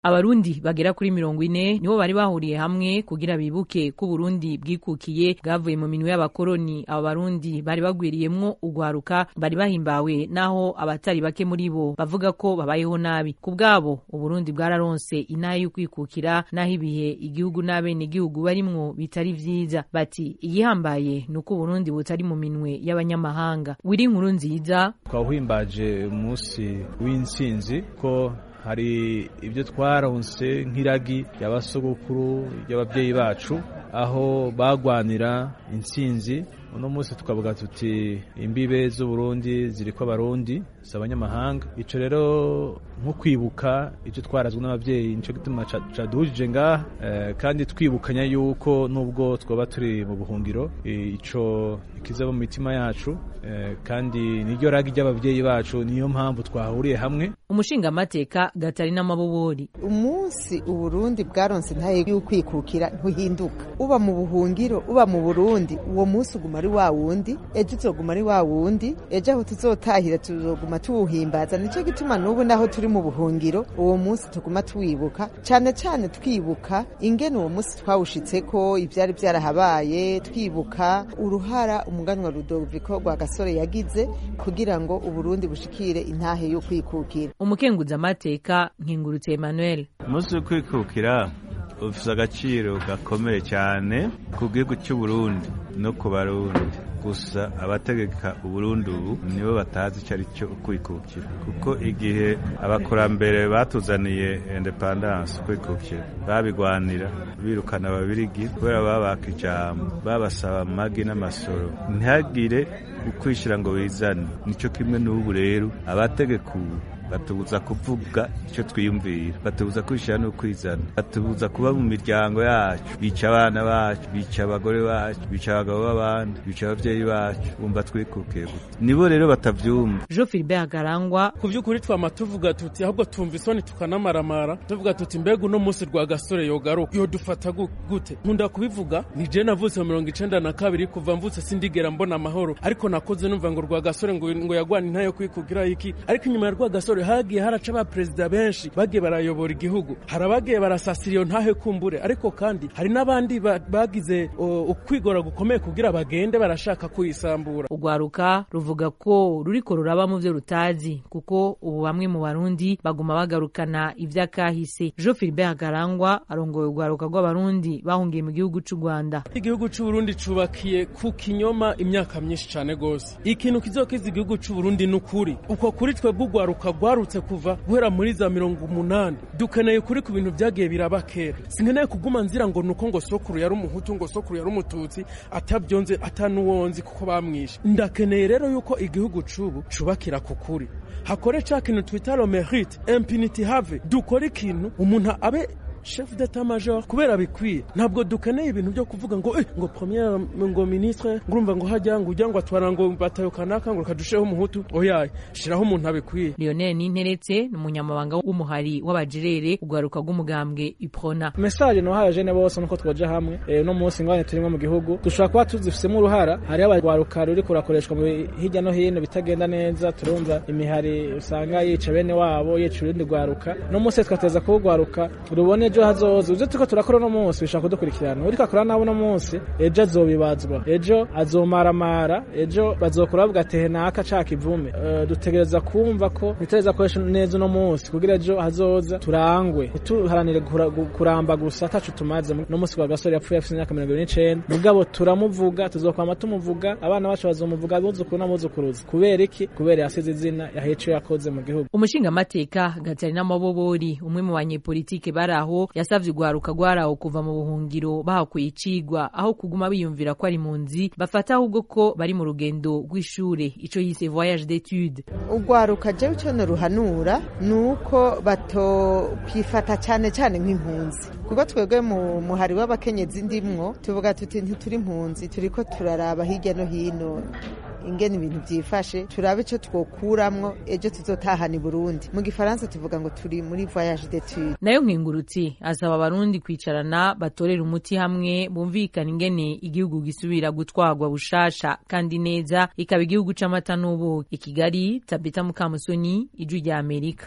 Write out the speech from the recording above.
abarundi bagera kuri mirongo ine nibo bari bahuriye hamwe kugira bibuke ko Burundi bwikukiye bwavuye mu minwe y'abakoroni abo barundi bari bagwiriyemwo ugwaruka bari bahimbawe naho abatari bake muri bo bavuga ko babayeho nabi ku bwabo uburundi bwararonse inaha y'ukwikukira naho ibihe igihugu n'abene igihugu barimwo bitari vyiza bati igihambaye ni uko uburundi butari mu minwe y'abanyamahanga wiri inkuru nziza twawuhimbaje umunsi w'intsinzi ko hari ibyo twaronse nk'iragi ry'abasogokuru ry'ababyeyi bacu aho bagwanira intsinzi uno munsi tukavuga tuti imbibe z'uburundi ziriko abarundi si abanyamahanga ico rero nko kwibuka icyo twarazwe n'ababyeyi nico gituma caduhujije ngaha eh, kandi twibukanya yuko nubwo twoba turi mu buhungiro ico ikiza mu mitima yacu eh, kandi niryo ragi ry'ababyeyi bacu niyo mpamvu twahuriye hamwe umushingamateka gatarina mabobori umunsi uburundi bwaronse ntaye y'ukwikukira ntuhinduka uba mu buhungiro uba mu burundi uwo munsi uguma ari wa wundi ejo uzoguma ari wa wundi ejo aho tuzotahira tuzoguma tuwuhimbaza nico gituma n'ubu naho turi mu buhungiro uwo munsi tuguma tuwibuka cane cane twibuka ingene uwo munsi twawushitseko ivyari vyarahabaye twibuka uruhara umuganwa Rudoviko rwa gasore yagize kugira ngo uburundi bushikire intahe yo kwikukira umukenguzamateka nkingurutse Emmanuel umunsi wo kwikukira ufise agaciro gakomeye cyane ku gihugu cy'uburundi no ku barundi gusa abategeka uburundi ubu nibo batazi icyo ari cyo kwikukira kuko igihe abakurambere batuzaniye independance kwikukira babigwanira birukana ababirigi kubera babaka ijambo babasaba amagi n'amasoro ntihagire ukwishyira ngo wizane nicyo kimwe n'ubu rero abategeka ubu batubuza kuvuga icyo twiyumvira batubuza kwishyira no kwizana batubuza kuba mu miryango yacu bica abana bacu bica abagore bacu bica abagabo b'abandi bica ababyeyi bacu bumva twikukiye gute nibo rero batavyumva Jean Philbert Garangwa ku by'ukuri twama tuvuga tuti ahubwo tumva isoni tukanamaramara tuvuga tuti mbega uno munsi rwa gasore yogaruka yodufata gute nkunda kubivuga ni je navutse mu mirongo icenda na kabiri kuva mvutse sindigera mbona amahoro ariko nakoze numva ngo rwa gasore ngo, ngo yagwana intayo kwikugira iki ariko inyuma ya rwa gasore hagiye haraca abaperezida benshi bagiye barayobora igihugu hari abagiye barasasira iyo ntahe kumbure ariko kandi hari n'abandi bagize ukwigora gukomeye kugira bagende barashaka kuyisambura urwaruka ruvuga ko ruriko ruraba mu vyo rutazi kuko ubu bamwe mu barundi baguma bagarukana ivy'akahise Jean Philbert Garangwa arongoye urwaruka rw'abarundi bahungiye mu gihugu c'u Rwanda igihugu c'u Burundi cubakiye ku kinyoma imyaka myinshi cane gose ikintu kizokiza igihugu c'u Burundi n'ukuri uko kuri twebwe urwaruka rwarutse kuva guhera muri za mirongo umunani dukeneye kuri ku bintu byagiye biraba kera sinkeneye kuguma nzira ngo nuko ngo sokuru yari umuhutu ngo sokuru yari umututsi atabyonze atanuwonzi kuko bamwishe ndakeneye rero yuko igihugu cubu cubakira ku kuri hakore ca kintu twita lo mérite impunity have dukore ikintu umuntu abe chef d'état major kubera bikwiye ntabwo dukeneye ibintu byo kuvuga ngo eh, ngo premier ngo ministre ngurumva ngo hajya ngo ujya ngo atwara ngo batayo kanaka ngo kadusheho umuhutu oyaye shiraho umuntu abikwiye Lionel Ninteretse ni umunyamabanga w'umuhari w'abajerere ugaruka rw'umugambwe Iprona message no haje ne bose nuko twoje hamwe e, no munsi ngwane turimo mu gihugu dushobora kuba tuzifisemo uruhara hari abagwaruka ruri kurakoreshwa mu hirya no hino bitagenda neza turumva imihari usanga yica bene wabo yica urundi gwaruka no munsi twateza kuwugwaruka rubone ejo hazoza ivyo turiko turakora uno munsi bishaka kudukurikirana uriko akora nawe uno munsi ejo azobibazwa ejo azomaramara ejo bazokora bavuga ati naka ca kivume uh, dutegereza kumva ko nitegereza koresha neza uno munsi kugira ejo hazoza turangwe ntituharanire kuramba gusa atacu tumaze no munsi kwa gasore yapfuye afite imyaka mirongo ibiri n'icenda mugabo turamuvuga tuzokwama tumuvuga abana bacu bazomuvuga abuzukuru n'abuzukuruza kubera iki kubera yasize izina yahiye ico yakoze mu gihugu umushingamateka gatarina mabobori umwe mu banyepolitike bari aho yasavye urwaruka rwaraho kuva mu buhungiro bahakuye icigwa aho kuguma biyumvira ko ari impunzi bafata ahubwo ko bari mu rugendo rw'ishure ico yise voyage d'étude urwaruka jewe ico noruhanura ni uko batokwifata cane cane nk'impunzi kuko twebwe mu muhari w'abakenyezi ndimwo tuvuga tuti ntituri impunzi turiko turaraba hirya no hino ingene ibintu byifashe turabe ico twokuramwo ejo tuzotahana i Burundi mu gifaransa tuvuga ngo turi muri voyage d'étude nayo nkingurutsi asaba abarundi kwicarana batorera umuti hamwe bumvikana ingene igihugu gisubira gutwarwa bushasha kandi neza ikaba igihugu c'amata n'ubuki i Kigali Tabita Mukamusoni ijwi rya Amerika